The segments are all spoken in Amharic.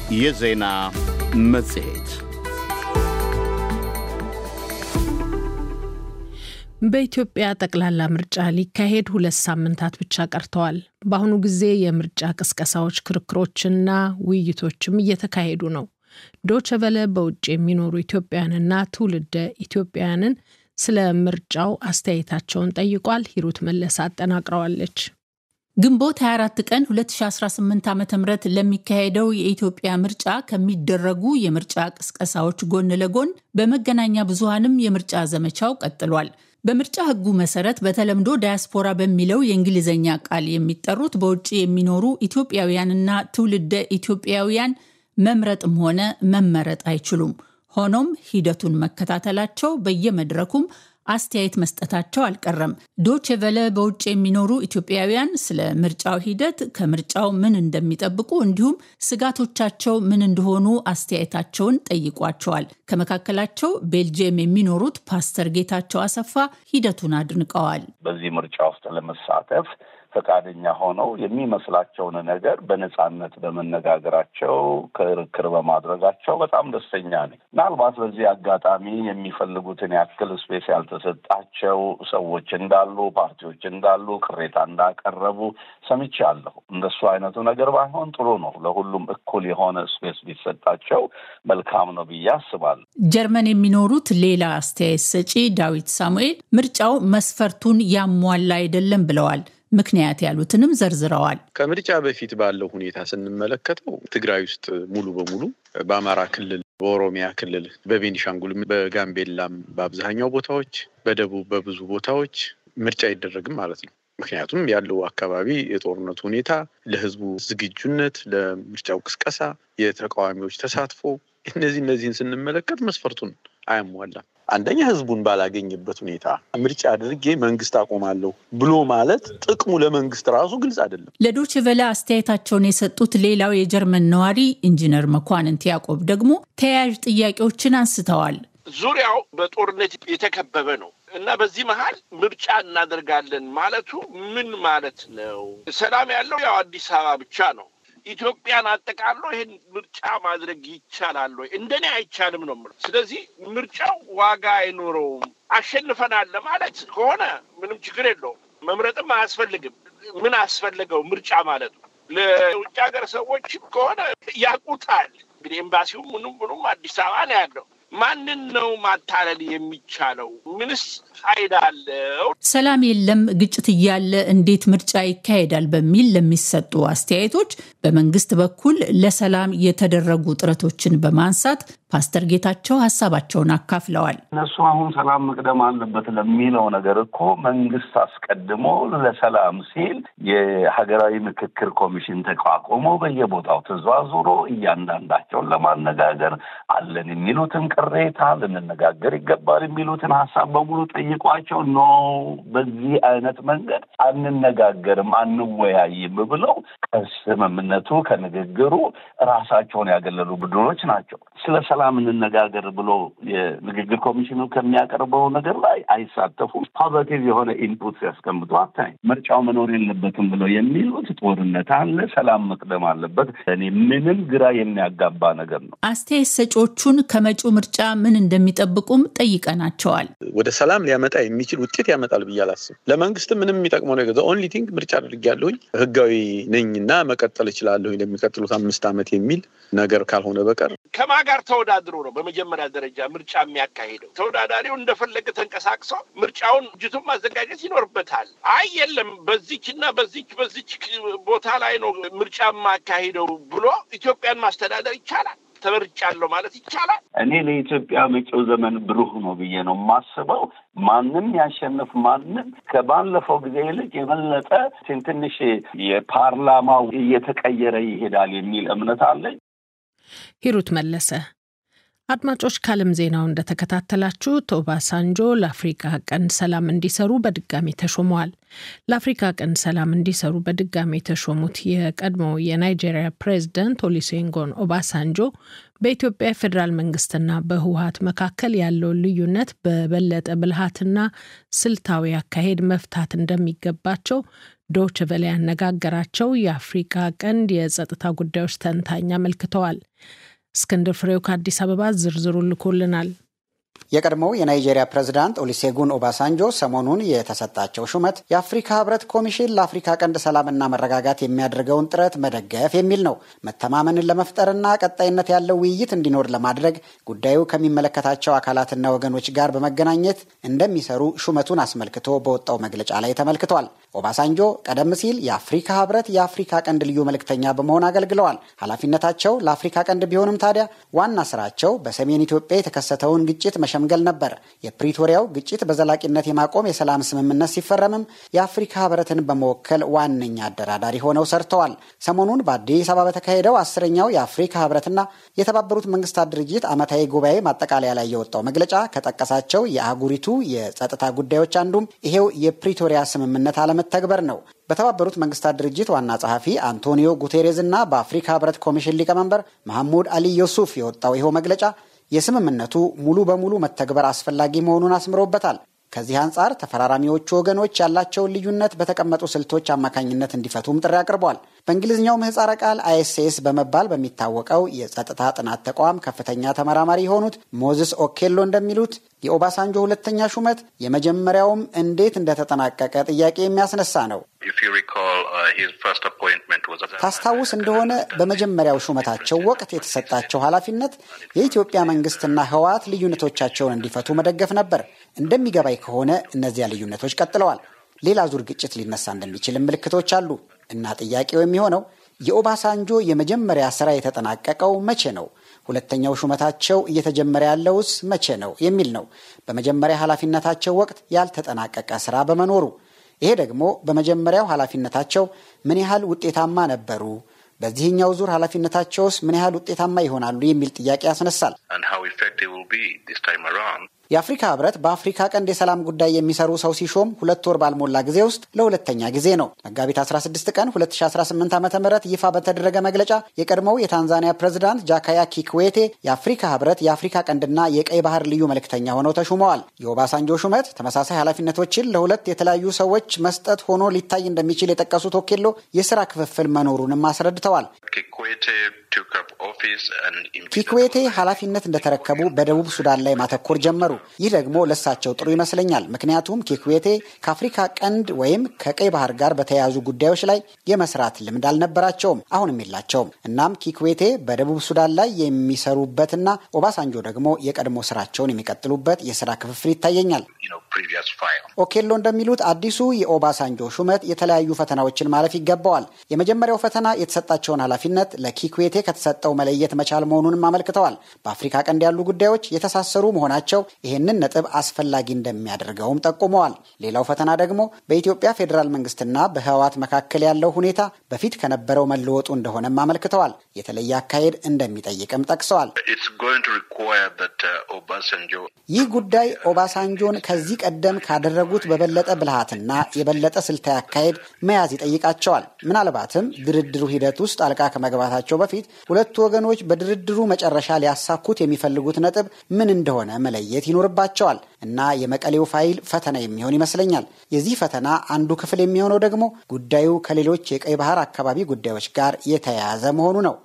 የዜና መጽሔት በኢትዮጵያ ጠቅላላ ምርጫ ሊካሄድ ሁለት ሳምንታት ብቻ ቀርተዋል። በአሁኑ ጊዜ የምርጫ ቅስቀሳዎች፣ ክርክሮችና ውይይቶችም እየተካሄዱ ነው። ዶቸቨለ በውጭ የሚኖሩ ኢትዮጵያውያንና ትውልደ ኢትዮጵያውያንን ስለ ምርጫው አስተያየታቸውን ጠይቋል። ሂሩት መለስ አጠናቅረዋለች። ግንቦት 24 ቀን 2018 ዓ ም ለሚካሄደው የኢትዮጵያ ምርጫ ከሚደረጉ የምርጫ ቅስቀሳዎች ጎን ለጎን በመገናኛ ብዙሃንም የምርጫ ዘመቻው ቀጥሏል። በምርጫ ሕጉ መሰረት በተለምዶ ዳያስፖራ በሚለው የእንግሊዝኛ ቃል የሚጠሩት በውጭ የሚኖሩ ኢትዮጵያውያንና ትውልደ ኢትዮጵያውያን መምረጥም ሆነ መመረጥ አይችሉም። ሆኖም ሂደቱን መከታተላቸው በየመድረኩም አስተያየት መስጠታቸው አልቀረም። ዶቼ ቨለ በውጭ የሚኖሩ ኢትዮጵያውያን ስለ ምርጫው ሂደት፣ ከምርጫው ምን እንደሚጠብቁ እንዲሁም ስጋቶቻቸው ምን እንደሆኑ አስተያየታቸውን ጠይቋቸዋል። ከመካከላቸው ቤልጅየም የሚኖሩት ፓስተር ጌታቸው አሰፋ ሂደቱን አድንቀዋል። በዚህ ምርጫ ውስጥ ለመሳተፍ ፈቃደኛ ሆነው የሚመስላቸውን ነገር በነጻነት በመነጋገራቸው ክርክር በማድረጋቸው በጣም ደስተኛ ነኝ። ምናልባት በዚህ አጋጣሚ የሚፈልጉትን ያክል ስፔስ ያልተሰጣቸው ሰዎች እንዳሉ፣ ፓርቲዎች እንዳሉ ቅሬታ እንዳቀረቡ ሰምቻለሁ። እንደሱ አይነቱ ነገር ባይሆን ጥሩ ነው። ለሁሉም እኩል የሆነ ስፔስ ቢሰጣቸው መልካም ነው ብዬ አስባለሁ። ጀርመን የሚኖሩት ሌላ አስተያየት ሰጪ ዳዊት ሳሙኤል ምርጫው መስፈርቱን ያሟላ አይደለም ብለዋል። ምክንያት ያሉትንም ዘርዝረዋል። ከምርጫ በፊት ባለው ሁኔታ ስንመለከተው ትግራይ ውስጥ ሙሉ በሙሉ በአማራ ክልል፣ በኦሮሚያ ክልል፣ በቤኒሻንጉል፣ በጋምቤላም በአብዛኛው ቦታዎች፣ በደቡብ በብዙ ቦታዎች ምርጫ አይደረግም ማለት ነው። ምክንያቱም ያለው አካባቢ የጦርነቱ ሁኔታ ለሕዝቡ ዝግጁነት፣ ለምርጫው ቅስቀሳ፣ የተቃዋሚዎች ተሳትፎ እነዚህ እነዚህን ስንመለከት መስፈርቱን አያሟላም። አንደኛ ህዝቡን ባላገኝበት ሁኔታ ምርጫ አድርጌ መንግስት አቆማለሁ ብሎ ማለት ጥቅሙ ለመንግስት ራሱ ግልጽ አይደለም። ለዶች ቨለ አስተያየታቸውን የሰጡት ሌላው የጀርመን ነዋሪ ኢንጂነር መኳንንት ያዕቆብ ደግሞ ተያያዥ ጥያቄዎችን አንስተዋል። ዙሪያው በጦርነት የተከበበ ነው እና በዚህ መሀል ምርጫ እናደርጋለን ማለቱ ምን ማለት ነው? ሰላም ያለው ያው አዲስ አበባ ብቻ ነው። ኢትዮጵያን አጠቃሎ ይህን ምርጫ ማድረግ ይቻላል ወይ? እንደኔ አይቻልም ነው የምለው። ስለዚህ ምርጫው ዋጋ አይኖረውም። አሸንፈናል ለማለት ከሆነ ምንም ችግር የለውም። መምረጥም አያስፈልግም። ምን አስፈለገው ምርጫ ማለት ነው? ለውጭ ሀገር ሰዎችም ከሆነ ያውቁታል። እንግዲህ ኤምባሲውም ምኑም ምኑም አዲስ አበባ ነው ያለው። ማንን ነው ማታለል የሚቻለው? ምንስ ፋይዳ አለው? ሰላም የለም፣ ግጭት እያለ እንዴት ምርጫ ይካሄዳል? በሚል ለሚሰጡ አስተያየቶች በመንግስት በኩል ለሰላም የተደረጉ ጥረቶችን በማንሳት ፓስተር ጌታቸው ሀሳባቸውን አካፍለዋል። እነሱ አሁን ሰላም መቅደም አለበት ለሚለው ነገር እኮ መንግስት አስቀድሞ ለሰላም ሲል የሀገራዊ ምክክር ኮሚሽን ተቋቁሞ በየቦታው ተዘዋዙሮ እያንዳንዳቸውን ለማነጋገር አለን የሚሉትን ቅሬታ ልንነጋገር ይገባል የሚሉትን ሀሳብ በሙሉ ጠይቋቸው ኖ በዚህ አይነት መንገድ አንነጋገርም አንወያይም ብለው ከስምምነቱ ከንግግሩ ራሳቸውን ያገለሉ ቡድኖች ናቸው። ስለ ሰላም እንነጋገር ብሎ የንግግር ኮሚሽኑ ከሚያቀርበው ነገር ላይ አይሳተፉም። ፖዘቲቭ የሆነ ኢንፑት ሲያስቀምጡ አታይ። ምርጫው መኖር የለበትም ብለው የሚሉት ጦርነት አለ፣ ሰላም መቅደም አለበት። እኔ ምንም ግራ የሚያጋባ ነገር ነው። አስተያየት ሰጪዎቹን ከመጪው ምርጫ ምን እንደሚጠብቁም ጠይቀናቸዋል። ወደ ሰላም ሊያመጣ የሚችል ውጤት ያመጣል ብዬ አላስብም። ለመንግስትም ምንም የሚጠቅመው ነገር ኦንሊ ቲንግ ምርጫ አድርጌያለሁኝ ህጋዊ ነኝና መቀጠል እችላለሁኝ ለሚቀጥሉት አምስት ዓመት የሚል ነገር ካልሆነ በቀር ከማ ጋር ተወዳድሮ ነው በመጀመሪያ ደረጃ ምርጫ የሚያካሂደው። ተወዳዳሪው እንደፈለገ ተንቀሳቅሶ ምርጫውን እጅቱን ማዘጋጀት ይኖርበታል። አይ የለም በዚች እና በዚች በዚች ቦታ ላይ ነው ምርጫ የማካሂደው ብሎ ኢትዮጵያን ማስተዳደር ይቻላል። ተመርጫለሁ ማለት ይቻላል። እኔ ለኢትዮጵያ መጪው ዘመን ብሩህ ነው ብዬ ነው የማስበው። ማንም ያሸንፍ ማንም ከባለፈው ጊዜ ይልቅ የበለጠ ትንሽ የፓርላማው እየተቀየረ ይሄዳል የሚል እምነት አለኝ። ሂሩት መለሰ። አድማጮች ከዓለም ዜናው እንደተከታተላችሁት ኦባሳንጆ ለአፍሪካ ቀንድ ሰላም እንዲሰሩ በድጋሚ ተሾመዋል። ለአፍሪካ ቀንድ ሰላም እንዲሰሩ በድጋሚ የተሾሙት የቀድሞው የናይጄሪያ ፕሬዝደንት ኦሉሴጉን ኦባሳንጆ በኢትዮጵያ የፌዴራል መንግስትና በህወሀት መካከል ያለውን ልዩነት በበለጠ ብልሃትና ስልታዊ አካሄድ መፍታት እንደሚገባቸው ዶች ቨለ ያነጋገራቸው የአፍሪካ ቀንድ የጸጥታ ጉዳዮች ተንታኝ አመልክተዋል። እስክንድር ፍሬው ከአዲስ አበባ ዝርዝሩ ልኮልናል። የቀድሞው የናይጄሪያ ፕሬዝዳንት ኦሊሴጉን ኦባሳንጆ ሰሞኑን የተሰጣቸው ሹመት የአፍሪካ ህብረት ኮሚሽን ለአፍሪካ ቀንድ ሰላምና መረጋጋት የሚያደርገውን ጥረት መደገፍ የሚል ነው። መተማመንን ለመፍጠርና ቀጣይነት ያለው ውይይት እንዲኖር ለማድረግ ጉዳዩ ከሚመለከታቸው አካላትና ወገኖች ጋር በመገናኘት እንደሚሰሩ ሹመቱን አስመልክቶ በወጣው መግለጫ ላይ ተመልክቷል። ኦባሳንጆ ቀደም ሲል የአፍሪካ ህብረት የአፍሪካ ቀንድ ልዩ መልእክተኛ በመሆን አገልግለዋል። ኃላፊነታቸው ለአፍሪካ ቀንድ ቢሆንም ታዲያ ዋና ስራቸው በሰሜን ኢትዮጵያ የተከሰተውን ግጭት መሸምገል ነበር። የፕሪቶሪያው ግጭት በዘላቂነት የማቆም የሰላም ስምምነት ሲፈረምም የአፍሪካ ህብረትን በመወከል ዋነኛ አደራዳሪ ሆነው ሰርተዋል። ሰሞኑን በአዲስ አበባ በተካሄደው አስረኛው የአፍሪካ ህብረትና የተባበሩት መንግስታት ድርጅት ዓመታዊ ጉባኤ ማጠቃለያ ላይ የወጣው መግለጫ ከጠቀሳቸው የአህጉሪቱ የጸጥታ ጉዳዮች አንዱም ይሄው የፕሪቶሪያ ስምምነት አለመተግበር ነው። በተባበሩት መንግስታት ድርጅት ዋና ጸሐፊ አንቶኒዮ ጉቴሬዝ እና በአፍሪካ ህብረት ኮሚሽን ሊቀመንበር መሐሙድ አሊ ዮሱፍ የወጣው ይኸው መግለጫ የስምምነቱ ሙሉ በሙሉ መተግበር አስፈላጊ መሆኑን አስምሮበታል። ከዚህ አንጻር ተፈራራሚዎቹ ወገኖች ያላቸውን ልዩነት በተቀመጡ ስልቶች አማካኝነት እንዲፈቱም ጥሪ አቅርቧል። በእንግሊዝኛው ምህጻረ ቃል አይኤስኤስ በመባል በሚታወቀው የጸጥታ ጥናት ተቋም ከፍተኛ ተመራማሪ የሆኑት ሞዝስ ኦኬሎ እንደሚሉት የኦባሳንጆ ሁለተኛ ሹመት የመጀመሪያውም እንዴት እንደተጠናቀቀ ጥያቄ የሚያስነሳ ነው። ታስታውስ እንደሆነ በመጀመሪያው ሹመታቸው ወቅት የተሰጣቸው ኃላፊነት የኢትዮጵያ መንግስትና ህወሓት ልዩነቶቻቸውን እንዲፈቱ መደገፍ ነበር። እንደሚገባኝ ከሆነ እነዚያ ልዩነቶች ቀጥለዋል። ሌላ ዙር ግጭት ሊነሳ እንደሚችልም ምልክቶች አሉ እና ጥያቄው የሚሆነው የኦባሳንጆ የመጀመሪያ ስራ የተጠናቀቀው መቼ ነው? ሁለተኛው ሹመታቸው እየተጀመረ ያለውስ መቼ ነው የሚል ነው። በመጀመሪያ ኃላፊነታቸው ወቅት ያልተጠናቀቀ ስራ በመኖሩ ይሄ ደግሞ በመጀመሪያው ኃላፊነታቸው ምን ያህል ውጤታማ ነበሩ፣ በዚህኛው ዙር ኃላፊነታቸውስ ምን ያህል ውጤታማ ይሆናሉ የሚል ጥያቄ ያስነሳል። የአፍሪካ ህብረት በአፍሪካ ቀንድ የሰላም ጉዳይ የሚሰሩ ሰው ሲሾም ሁለት ወር ባልሞላ ጊዜ ውስጥ ለሁለተኛ ጊዜ ነው። መጋቢት 16 ቀን 2018 ዓ ም ይፋ በተደረገ መግለጫ የቀድሞው የታንዛኒያ ፕሬዝዳንት ጃካያ ኪክዌቴ የአፍሪካ ህብረት የአፍሪካ ቀንድና የቀይ ባህር ልዩ መልእክተኛ ሆነው ተሹመዋል። የኦባሳንጆ ሹመት ተመሳሳይ ኃላፊነቶችን ለሁለት የተለያዩ ሰዎች መስጠት ሆኖ ሊታይ እንደሚችል የጠቀሱት ኦኬሎ የስራ ክፍፍል መኖሩንም አስረድተዋል። ኪክዌቴ ኃላፊነት እንደተረከቡ በደቡብ ሱዳን ላይ ማተኮር ጀመሩ። ይህ ደግሞ ለሳቸው ጥሩ ይመስለኛል። ምክንያቱም ኪክዌቴ ከአፍሪካ ቀንድ ወይም ከቀይ ባህር ጋር በተያያዙ ጉዳዮች ላይ የመስራት ልምድ አልነበራቸውም፣ አሁንም የላቸውም። እናም ኪክዌቴ በደቡብ ሱዳን ላይ የሚሰሩበትና ኦባሳንጆ ደግሞ የቀድሞ ስራቸውን የሚቀጥሉበት የስራ ክፍፍል ይታየኛል። ኦኬሎ እንደሚሉት አዲሱ የኦባሳንጆ ሹመት የተለያዩ ፈተናዎችን ማለፍ ይገባዋል። የመጀመሪያው ፈተና የተሰጣቸውን ኃላፊነት ለኪክዌቴ ከተሰጠው መለየት መቻል መሆኑንም አመልክተዋል። በአፍሪካ ቀንድ ያሉ ጉዳዮች የተሳሰሩ መሆናቸው ይህንን ነጥብ አስፈላጊ እንደሚያደርገውም ጠቁመዋል። ሌላው ፈተና ደግሞ በኢትዮጵያ ፌዴራል መንግስትና በህወሓት መካከል ያለው ሁኔታ በፊት ከነበረው መለወጡ እንደሆነም አመልክተዋል። የተለየ አካሄድ እንደሚጠይቅም ጠቅሰዋል። ይህ ጉዳይ ኦባሳንጆን ከዚህ ቀደም ካደረጉት በበለጠ ብልሃትና የበለጠ ስልታዊ አካሄድ መያዝ ይጠይቃቸዋል። ምናልባትም ድርድሩ ሂደት ውስጥ ጣልቃ ከመግባታቸው በፊት ሁለቱ ወገኖች በድርድሩ መጨረሻ ሊያሳኩት የሚፈልጉት ነጥብ ምን እንደሆነ መለየት ይኖርባቸዋል እና የመቀሌው ፋይል ፈተና የሚሆን ይመስለኛል። የዚህ ፈተና አንዱ ክፍል የሚሆነው ደግሞ ጉዳዩ ከሌሎች የቀይ ባህር አካባቢ ጉዳዮች ጋር የተያያዘ መሆኑ ነው።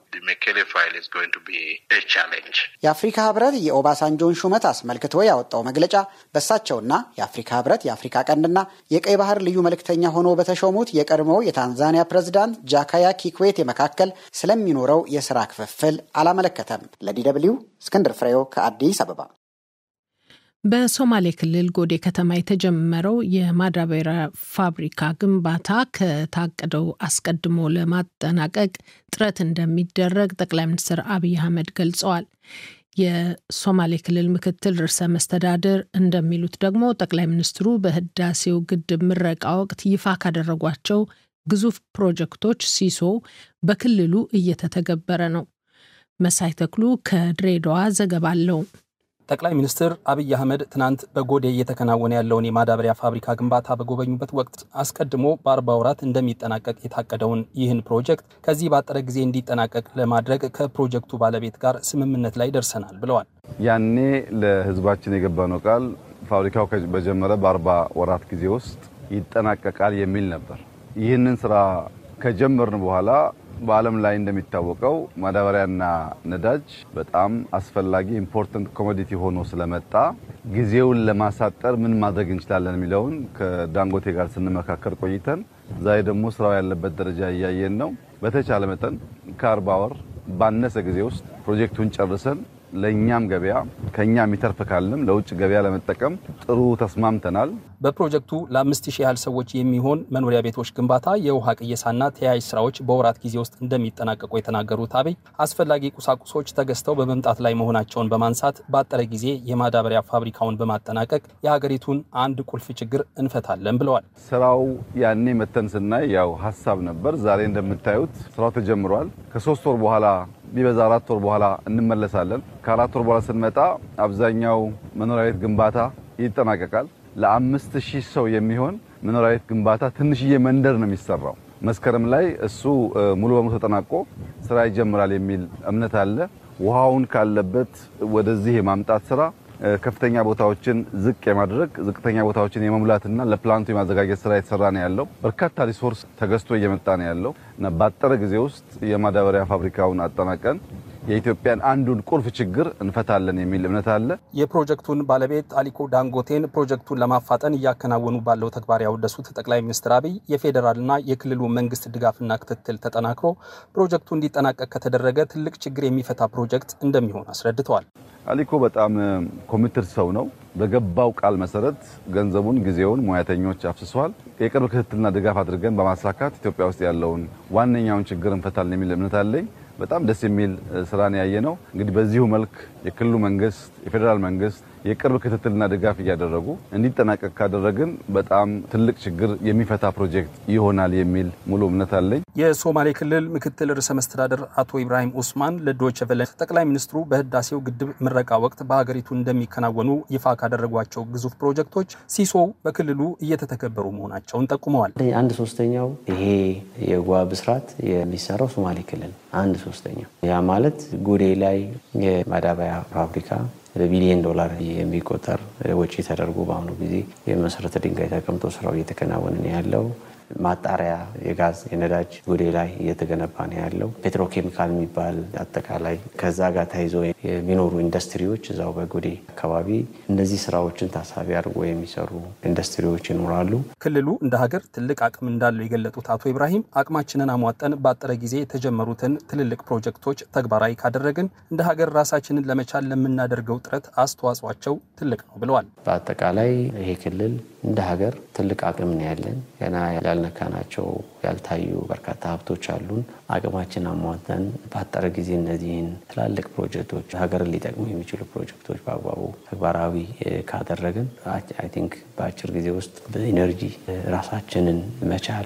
የአፍሪካ ህብረት የኦባሳንጆን ሹመት አስመልክቶ ያወጣው መግለጫ በእሳቸውና የአፍሪካ ህብረት የአፍሪካ ቀንድና የቀይ ባህር ልዩ መልእክተኛ ሆኖ በተሾሙት የቀድሞው የታንዛኒያ ፕሬዝዳንት ጃካያ ኪክዌቴ መካከል ስለሚኖረው የስራ ክፍፍል አላመለከተም። ለዲ ደብልዩ እስክንድር ፍሬው ከአዲስ አበባ። በሶማሌ ክልል ጎዴ ከተማ የተጀመረው የማዳበሪያ ፋብሪካ ግንባታ ከታቀደው አስቀድሞ ለማጠናቀቅ ጥረት እንደሚደረግ ጠቅላይ ሚኒስትር አብይ አህመድ ገልጸዋል። የሶማሌ ክልል ምክትል ርዕሰ መስተዳድር እንደሚሉት ደግሞ ጠቅላይ ሚኒስትሩ በህዳሴው ግድብ ምረቃ ወቅት ይፋ ካደረጓቸው ግዙፍ ፕሮጀክቶች ሲሶ በክልሉ እየተተገበረ ነው። መሳይ ተክሉ ከድሬዳዋ ዘገባ አለው። ጠቅላይ ሚኒስትር አብይ አህመድ ትናንት በጎዴ እየተከናወነ ያለውን የማዳበሪያ ፋብሪካ ግንባታ በጎበኙበት ወቅት አስቀድሞ በአርባ ወራት እንደሚጠናቀቅ የታቀደውን ይህን ፕሮጀክት ከዚህ ባጠረ ጊዜ እንዲጠናቀቅ ለማድረግ ከፕሮጀክቱ ባለቤት ጋር ስምምነት ላይ ደርሰናል ብለዋል። ያኔ ለህዝባችን የገባነው ቃል ፋብሪካው በጀመረ በአርባ ወራት ጊዜ ውስጥ ይጠናቀቃል የሚል ነበር። ይህንን ስራ ከጀመርን በኋላ በዓለም ላይ እንደሚታወቀው ማዳበሪያና ነዳጅ በጣም አስፈላጊ ኢምፖርታንት ኮሞዲቲ ሆኖ ስለመጣ ጊዜውን ለማሳጠር ምን ማድረግ እንችላለን የሚለውን ከዳንጎቴ ጋር ስንመካከር ቆይተን ዛሬ ደግሞ ስራው ያለበት ደረጃ እያየን ነው። በተቻለ መጠን ከአርባ ወር ባነሰ ጊዜ ውስጥ ፕሮጀክቱን ጨርሰን ለእኛም ገበያ ከኛ የሚተርፍ ካለም ለውጭ ገበያ ለመጠቀም ጥሩ ተስማምተናል። በፕሮጀክቱ ለአምስት ሺህ ያህል ሰዎች የሚሆን መኖሪያ ቤቶች ግንባታ፣ የውሃ ቅየሳና ተያያዥ ስራዎች በወራት ጊዜ ውስጥ እንደሚጠናቀቁ የተናገሩት አብይ አስፈላጊ ቁሳቁሶች ተገዝተው በመምጣት ላይ መሆናቸውን በማንሳት ባጠረ ጊዜ የማዳበሪያ ፋብሪካውን በማጠናቀቅ የሀገሪቱን አንድ ቁልፍ ችግር እንፈታለን ብለዋል። ስራው ያኔ መተን ስናይ ያው ሀሳብ ነበር። ዛሬ እንደምታዩት ስራው ተጀምሯል። ከሶስት ወር በኋላ ቢበዛ አራት ወር በኋላ እንመለሳለን። ከአራት ወር በኋላ ስንመጣ አብዛኛው መኖሪያ ቤት ግንባታ ይጠናቀቃል። ለአምስት ሺህ ሰው የሚሆን መኖሪያ ቤት ግንባታ ትንሽዬ መንደር ነው የሚሰራው። መስከረም ላይ እሱ ሙሉ በሙሉ ተጠናቆ ስራ ይጀምራል የሚል እምነት አለ። ውሃውን ካለበት ወደዚህ የማምጣት ስራ ከፍተኛ ቦታዎችን ዝቅ የማድረግ ዝቅተኛ ቦታዎችን የመሙላትና ለፕላንቱ የማዘጋጀት ስራ የተሰራ ነው ያለው። በርካታ ሪሶርስ ተገዝቶ እየመጣ ነው ያለው እና ባጠረ ጊዜ ውስጥ የማዳበሪያ ፋብሪካውን አጠናቀን የኢትዮጵያን አንዱን ቁልፍ ችግር እንፈታለን የሚል እምነት አለ። የፕሮጀክቱን ባለቤት አሊኮ ዳንጎቴን ፕሮጀክቱን ለማፋጠን እያከናወኑ ባለው ተግባር ያወደሱት ጠቅላይ ሚኒስትር አብይ የፌዴራልና የክልሉ መንግስት ድጋፍና ክትትል ተጠናክሮ ፕሮጀክቱ እንዲጠናቀቅ ከተደረገ ትልቅ ችግር የሚፈታ ፕሮጀክት እንደሚሆን አስረድተዋል። አሊኮ በጣም ኮሚትድ ሰው ነው። በገባው ቃል መሰረት ገንዘቡን፣ ጊዜውን፣ ሙያተኞች አፍስሷል። የቅርብ ክትትልና ድጋፍ አድርገን በማሳካት ኢትዮጵያ ውስጥ ያለውን ዋነኛውን ችግር እንፈታለን የሚል እምነት አለኝ። በጣም ደስ የሚል ስራን ያየ ነው። እንግዲህ በዚሁ መልክ የክልሉ መንግስት፣ የፌዴራል መንግስት የቅርብ ክትትልና ድጋፍ እያደረጉ እንዲጠናቀቅ ካደረግን በጣም ትልቅ ችግር የሚፈታ ፕሮጀክት ይሆናል የሚል ሙሉ እምነት አለኝ። የሶማሌ ክልል ምክትል ርዕሰ መስተዳደር አቶ ኢብራሂም ኡስማን ለዶይቼ ቬለ ጠቅላይ ሚኒስትሩ በህዳሴው ግድብ ምረቃ ወቅት በሀገሪቱ እንደሚከናወኑ ይፋ ካደረጓቸው ግዙፍ ፕሮጀክቶች ሲሶው በክልሉ እየተተገበሩ መሆናቸውን ጠቁመዋል። አንድ ሶስተኛው ይሄ የጓ ብስራት የሚሰራው ሶማሌ ክልል አንድ ሶስተኛው ያ ማለት ጉዴ ላይ የማዳበሪያ ፋብሪካ በቢሊዮን ዶላር የሚቆጠር ወጪ ተደርጎ በአሁኑ ጊዜ የመሰረተ ድንጋይ ተቀምጦ ስራው እየተከናወነ ነው ያለው። ማጣሪያ የጋዝ የነዳጅ ጉዴ ላይ እየተገነባ ነው ያለው። ፔትሮኬሚካል የሚባል አጠቃላይ ከዛ ጋር ተይዞ የሚኖሩ ኢንዱስትሪዎች እዛው በጉዴ አካባቢ እነዚህ ስራዎችን ታሳቢ አድርጎ የሚሰሩ ኢንዱስትሪዎች ይኖራሉ። ክልሉ እንደ ሀገር ትልቅ አቅም እንዳለው የገለጡት አቶ ኢብራሂም አቅማችንን አሟጠን ባጠረ ጊዜ የተጀመሩትን ትልልቅ ፕሮጀክቶች ተግባራዊ ካደረግን እንደ ሀገር ራሳችንን ለመቻል ለምናደርገው ጥረት አስተዋጽኦቸው ትልቅ ነው ብለዋል። በአጠቃላይ ይሄ ክልል እንደ ሀገር ትልቅ አቅም ነው ያለን ገና ያልነካናቸው ያልታዩ በርካታ ሀብቶች አሉን። አቅማችን አሟጠን ባጠረ ጊዜ እነዚህን ትላልቅ ፕሮጀክቶች ሀገርን ሊጠቅሙ የሚችሉ ፕሮጀክቶች በአግባቡ ተግባራዊ ካደረግን አይ ቲንክ በአጭር ጊዜ ውስጥ በኢነርጂ ራሳችንን መቻል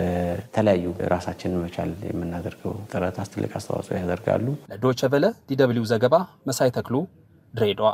በተለያዩ ራሳችንን መቻል የምናደርገው ጥረት ትልቅ አስተዋጽኦ ያደርጋሉ። ለዶቸ ቨለ ዲደብሊው ዘገባ መሳይ ተክሉ ድሬዳዋ።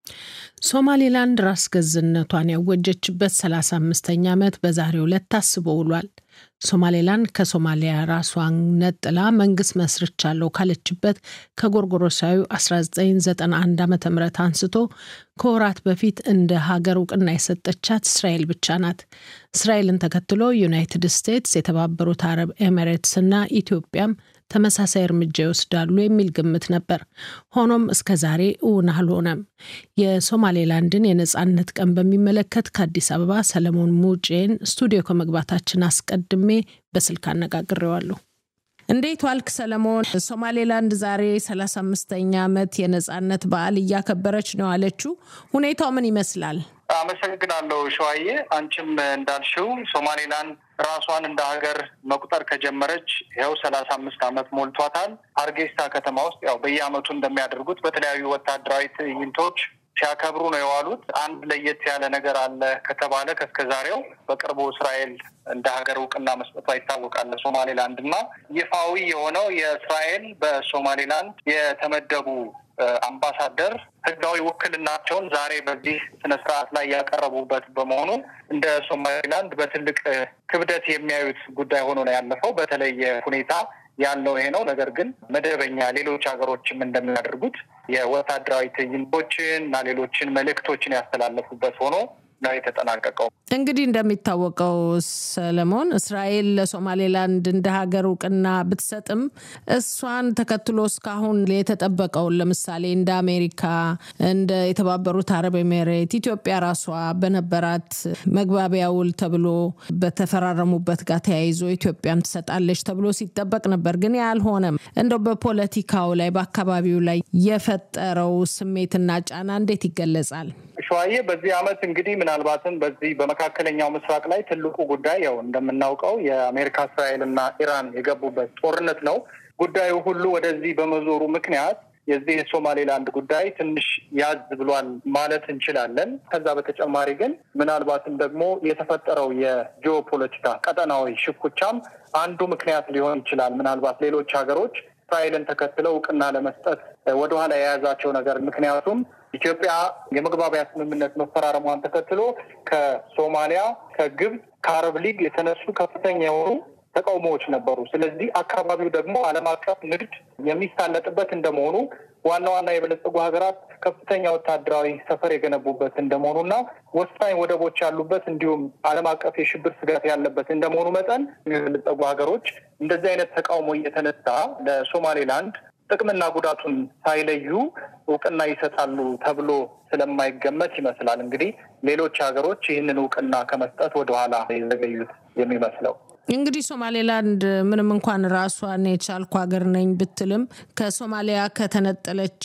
ሶማሌላንድ ራስ ገዝነቷን ያወጀችበት 35ኛ ዓመት በዛሬው ዕለት ታስቦ ውሏል። ሶማሌላንድ ከሶማሊያ ራሷን ነጥላ መንግስት መስርቻለሁ ካለችበት ከጎርጎሮሳዊ 1991 ዓ ም አንስቶ ከወራት በፊት እንደ ሀገር እውቅና የሰጠቻት እስራኤል ብቻ ናት። እስራኤልን ተከትሎ ዩናይትድ ስቴትስ፣ የተባበሩት አረብ ኤሚሬትስ እና ኢትዮጵያም ተመሳሳይ እርምጃ ይወስዳሉ የሚል ግምት ነበር። ሆኖም እስከ ዛሬ እውን አልሆነም። የሶማሌላንድን የነፃነት ቀን በሚመለከት ከአዲስ አበባ ሰለሞን ሙጬን ስቱዲዮ ከመግባታችን አስቀድሜ በስልክ አነጋግሬዋለሁ። እንዴት ዋልክ ሰለሞን? ሶማሌላንድ ዛሬ 35ኛ ዓመት የነፃነት በዓል እያከበረች ነው አለችው። ሁኔታው ምን ይመስላል? አመሰግናለሁ ሸዋዬ። አንቺም እንዳልሽው ሶማሌላንድ ራሷን እንደ ሀገር መቁጠር ከጀመረች ይኸው ሰላሳ አምስት ዓመት ሞልቷታል። ሀርጌሳ ከተማ ውስጥ ያው በየዓመቱ እንደሚያደርጉት በተለያዩ ወታደራዊ ትዕይንቶች ሲያከብሩ ነው የዋሉት። አንድ ለየት ያለ ነገር አለ ከተባለ ከእስከ ዛሬው በቅርቡ እስራኤል እንደ ሀገር እውቅና መስጠቷ ይታወቃል። ሶማሌላንድ እና ይፋዊ የሆነው የእስራኤል በሶማሌላንድ የተመደቡ አምባሳደር ህጋዊ ውክልናቸውን ዛሬ በዚህ ስነ ስርዓት ላይ ያቀረቡበት በመሆኑ እንደ ሶማሌላንድ በትልቅ ክብደት የሚያዩት ጉዳይ ሆኖ ነው ያለፈው። በተለየ ሁኔታ ያለው ይሄ ነው። ነገር ግን መደበኛ ሌሎች ሀገሮችም እንደሚያደርጉት የወታደራዊ ትዕይንቶችን እና ሌሎችን መልእክቶችን ያስተላለፉበት ሆኖ ነው የተጠናቀቀው። እንግዲህ እንደሚታወቀው ሰለሞን፣ እስራኤል ለሶማሌላንድ እንደ ሀገር እውቅና ብትሰጥም እሷን ተከትሎ እስካሁን የተጠበቀውን ለምሳሌ እንደ አሜሪካ፣ እንደ የተባበሩት አረብ ኤሜሬት ኢትዮጵያ ራሷ በነበራት መግባቢያ ውል ተብሎ በተፈራረሙበት ጋር ተያይዞ ኢትዮጵያም ትሰጣለች ተብሎ ሲጠበቅ ነበር። ግን ያልሆነም እንደው በፖለቲካው ላይ በአካባቢው ላይ የፈጠረው ስሜትና ጫና እንዴት ይገለጻል? ሸዋዬ በዚህ አመት እንግዲህ ምናልባትም በዚህ በመካከለኛው ምስራቅ ላይ ትልቁ ጉዳይ ያው እንደምናውቀው የአሜሪካ እስራኤል እና ኢራን የገቡበት ጦርነት ነው። ጉዳዩ ሁሉ ወደዚህ በመዞሩ ምክንያት የዚህ የሶማሌላንድ ጉዳይ ትንሽ ያዝ ብሏል ማለት እንችላለን። ከዛ በተጨማሪ ግን ምናልባትም ደግሞ የተፈጠረው የጂኦፖለቲካ ቀጠናዊ ሽኩቻም አንዱ ምክንያት ሊሆን ይችላል። ምናልባት ሌሎች ሀገሮች እስራኤልን ተከትለው እውቅና ለመስጠት ወደኋላ የያዛቸው ነገር ምክንያቱም ኢትዮጵያ የመግባቢያ ስምምነት መፈራረሟን ተከትሎ ከሶማሊያ፣ ከግብፅ፣ ከአረብ ሊግ የተነሱ ከፍተኛ የሆኑ ተቃውሞዎች ነበሩ። ስለዚህ አካባቢው ደግሞ ዓለም አቀፍ ንግድ የሚሳለጥበት እንደመሆኑ ዋና ዋና የበለጸጉ ሀገራት ከፍተኛ ወታደራዊ ሰፈር የገነቡበት እንደመሆኑና ወሳኝ ወደቦች ያሉበት እንዲሁም ዓለም አቀፍ የሽብር ስጋት ያለበት እንደመሆኑ መጠን የበለጸጉ ሀገሮች እንደዚህ አይነት ተቃውሞ እየተነሳ ለሶማሌላንድ ጥቅምና ጉዳቱን ሳይለዩ እውቅና ይሰጣሉ ተብሎ ስለማይገመት ይመስላል እንግዲህ ሌሎች ሀገሮች ይህንን እውቅና ከመስጠት ወደኋላ የዘገዩት የሚመስለው። እንግዲህ ሶማሌላንድ ምንም እንኳን ራሷን የቻልኩ ሀገር ነኝ ብትልም ከሶማሊያ ከተነጠለች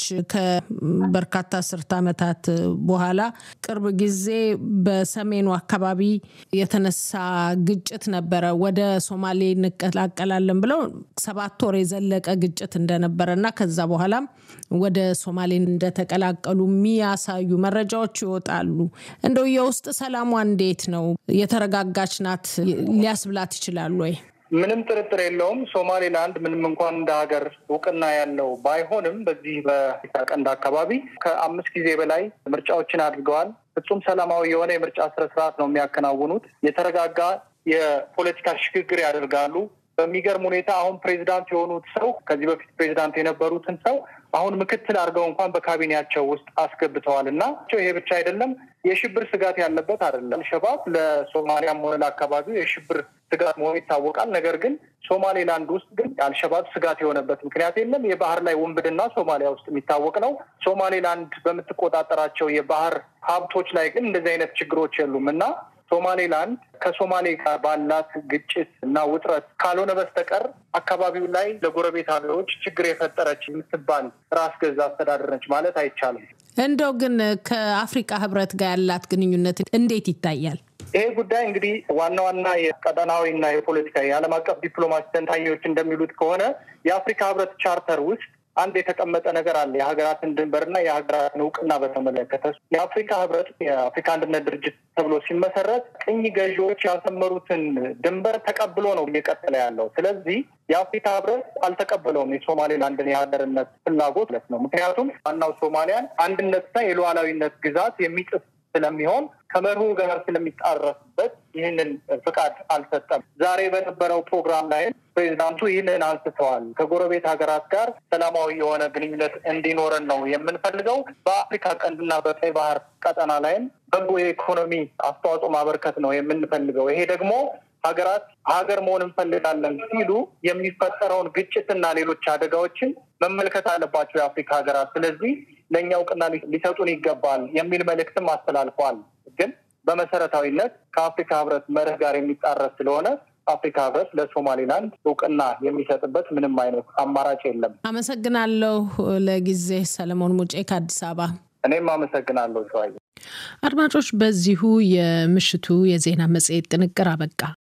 ከበርካታ አስርት ዓመታት በኋላ ቅርብ ጊዜ በሰሜኑ አካባቢ የተነሳ ግጭት ነበረ። ወደ ሶማሌ እንቀላቀላለን ብለው ሰባት ወር የዘለቀ ግጭት እንደነበረ እና ከዛ በኋላም ወደ ሶማሌ እንደተቀላቀሉ የሚያሳዩ መረጃዎች ይወጣሉ። እንደው የውስጥ ሰላሟ እንዴት ነው? የተረጋጋች ናት ሊያስብላት ይችላሉ ወይ? ምንም ጥርጥር የለውም። ሶማሌላንድ ምንም እንኳን እንደ ሀገር እውቅና ያለው ባይሆንም በዚህ በአፍሪካ ቀንድ አካባቢ ከአምስት ጊዜ በላይ ምርጫዎችን አድርገዋል። ፍጹም ሰላማዊ የሆነ የምርጫ ስነስርዓት ነው የሚያከናውኑት። የተረጋጋ የፖለቲካ ሽግግር ያደርጋሉ። በሚገርም ሁኔታ አሁን ፕሬዚዳንት የሆኑት ሰው ከዚህ በፊት ፕሬዚዳንት የነበሩትን ሰው አሁን ምክትል አድርገው እንኳን በካቢኔያቸው ውስጥ አስገብተዋል እና ይሄ ብቻ አይደለም፣ የሽብር ስጋት ያለበት አይደለም። አልሸባብ ለሶማሊያም ሆነ ለአካባቢው የሽብር ስጋት መሆኑ ይታወቃል። ነገር ግን ሶማሌላንድ ውስጥ ግን አልሸባብ ስጋት የሆነበት ምክንያት የለም። የባህር ላይ ውንብድና ሶማሊያ ውስጥ የሚታወቅ ነው። ሶማሌላንድ በምትቆጣጠራቸው የባህር ሀብቶች ላይ ግን እንደዚህ አይነት ችግሮች የሉም እና ሶማሌላንድ ከሶማሌ ጋር ባላት ግጭት እና ውጥረት ካልሆነ በስተቀር አካባቢው ላይ ለጎረቤት ሀገሮች ችግር የፈጠረች የምትባል ራስ ገዝ አስተዳደር ነች ማለት አይቻልም። እንደው ግን ከአፍሪካ ሕብረት ጋር ያላት ግንኙነት እንዴት ይታያል? ይሄ ጉዳይ እንግዲህ ዋና ዋና የቀጠናዊ እና የፖለቲካ የዓለም አቀፍ ዲፕሎማሲ ተንታኞች እንደሚሉት ከሆነ የአፍሪካ ሕብረት ቻርተር ውስጥ አንድ የተቀመጠ ነገር አለ። የሀገራትን ድንበርና የሀገራትን እውቅና በተመለከተ የአፍሪካ ህብረት የአፍሪካ አንድነት ድርጅት ተብሎ ሲመሰረት ቅኝ ገዢዎች ያሰመሩትን ድንበር ተቀብሎ ነው እየቀጠለ ያለው። ስለዚህ የአፍሪካ ህብረት አልተቀበለውም የሶማሌላንድን የሀገርነት ፍላጎት ለት ነው። ምክንያቱም ዋናው ሶማሊያን አንድነትና የሉዓላዊነት ግዛት የሚጥስ ስለሚሆን ከመርሁ ጋር ስለሚጣረስበት ይህንን ፍቃድ አልሰጠም። ዛሬ በነበረው ፕሮግራም ላይ ፕሬዚዳንቱ ይህንን አንስተዋል። ከጎረቤት ሀገራት ጋር ሰላማዊ የሆነ ግንኙነት እንዲኖረን ነው የምንፈልገው። በአፍሪካ ቀንድና በቀይ ባህር ቀጠና ላይም በጎ የኢኮኖሚ አስተዋጽኦ ማበርከት ነው የምንፈልገው። ይሄ ደግሞ ሀገራት ሀገር መሆን እንፈልጋለን ሲሉ የሚፈጠረውን ግጭትና ሌሎች አደጋዎችን መመልከት አለባቸው የአፍሪካ ሀገራት። ስለዚህ ለእኛ እውቅና ሊሰጡን ይገባል የሚል መልእክትም አስተላልፈዋል። ግን በመሰረታዊነት ከአፍሪካ ህብረት መርህ ጋር የሚጣረስ ስለሆነ አፍሪካ ህብረት ለሶማሌላንድ እውቅና የሚሰጥበት ምንም አይነት አማራጭ የለም። አመሰግናለሁ። ለጊዜ ሰለሞን ሙጬ ከአዲስ አበባ። እኔም አመሰግናለሁ ሸዋዬ። አድማጮች፣ በዚሁ የምሽቱ የዜና መጽሔት ጥንቅር አበቃ።